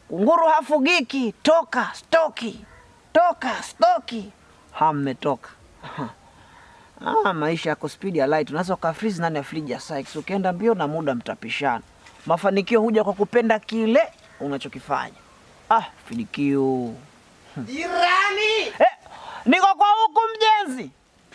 kunguru hafugiki, toka stoki, toka stoki. Ha, mmetoka Ah, maisha yako speed ya light, unaweza ukafreeze ndani ya friji ya Sykes. Ukienda mbio na muda mtapishana. Mafanikio huja kwa kupenda kile unachokifanya. Ah, fidikiu Jirani! eh, niko kwa huku mjenzi.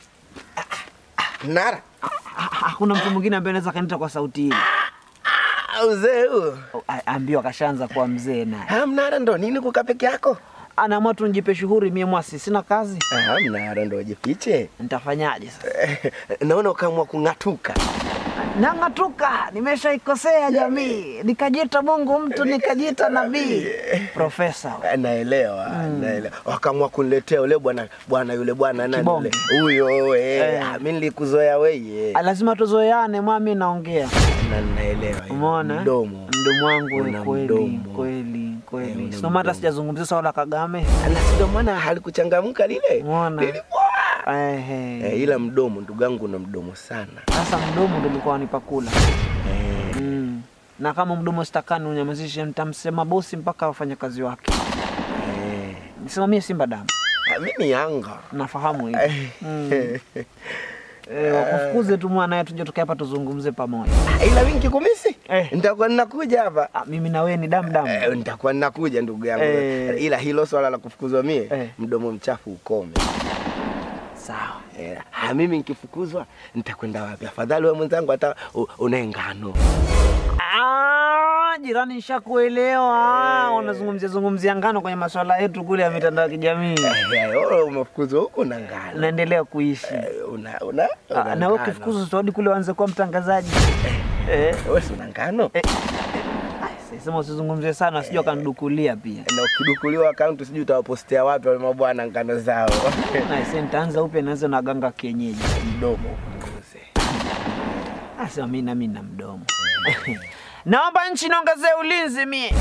Nara. Ah, Hakuna mtu mwingine ambaye anaweza kanita kwa sauti hii. Ah, Uzee huo. A- Ambiwa kashaanza kuwa mzee naye. Ah, Mnara ndo nini kuka peke yako? Anaamua tu nijipe shughuri mie mwasi, sina kazi. Ah, Mnara ndo jifiche. Nitafanyaje sasa? Naona ukaamua kung'atuka. Nang'atuka, nimeshaikosea jamii, nikajita Mungu mtu, nikajita nabii, profesa. Ah, Naelewa, naelewa. Wakaamua kuniletea ule bwana bwana yule bwana nani Kibonge. yule? Huyo eh. Eh. Ah, Mimi nilikuzoea wewe. Ah, Lazima tuzoeane, mwami, naongea. Na naelewa. hiyo. Umeona eh? Mdomo. mdomo wangu Una we, kweli mdomo. kweli Eh, kweli, una sio maana mdomo. sijazungumzia swala la Kagame. Ala, ndio maana halikuchangamka lile. Umeona? Lilikuwa. Ehe. Eh, ila mdomo ndugu yangu una mdomo sana. Sasa mdomo ndo ulikuwa wanipa kula Eh. mm. na kama mdomo sitakani unyamazishe, nitamsema bosi mpaka wafanyakazi wake. Eh. Nisimamie Simba damu, Ah, Mimi Yanga. nafahamu hivi mm. E, wakufukuze tu mwanaye, tuje tukae hapa tuzungumze pamoja. Ila mimi nikikumisi Eh. nitakuwa ninakuja hapa. Ah, mimi na wewe ni damu damu. Eh, nitakuwa ninakuja ndugu yangu. Eh. Ila hilo swala la kufukuzwa mie Eh. mdomo mchafu ukome. Sawa. Eh, ha, mimi nikifukuzwa nitakwenda wapi? Afadhali wewe mwenzangu hata u- unaye ngano. Ah, jirani nishakuelewa. Unazungumzia zungumzia ngano kwenye masuala yetu kule ya mitandao ya kijamii. Eh, wewe umefukuzwa huko na ngano. Naendelea kuishi. Eh, Una una, Ah, una na wewe ngano. ukifukuzwa utarudi kule uanze kuwa mtangazaji. Eh. Wewe si una ngano? Eh. Ah, Sema usizungumzie sana, sijui akanidukulia pia. Na ukidukuliwa akaunti sijui utawapostia wapi wale mabwana ngano zao. Na sasa nitaanza upya naanza na ganga kienyeji. Mdomo upunguze. Sasa mimi na mimi na mdomo. Naomba nchi niongezee ulinzi mie.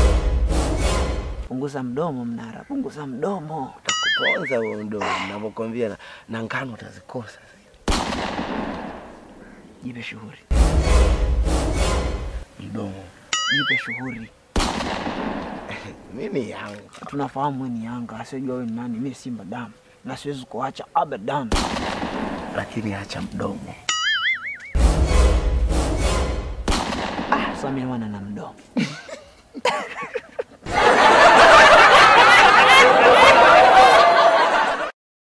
Punguza mdomo Mnara, punguza mdomo. Utakuponza huo mdomo ninavyokwambia na, na ngano utazikosa. Jipe shughuli, Mdomo. jipe shughuli. Mimi Yanga. Tunafahamu wewe ni Yanga, asiyejua wewe ni nani. Mimi Simba damu na siwezi kuacha abadan. Lakini acha mdomo. Ah, sasa mimi wana na mdomo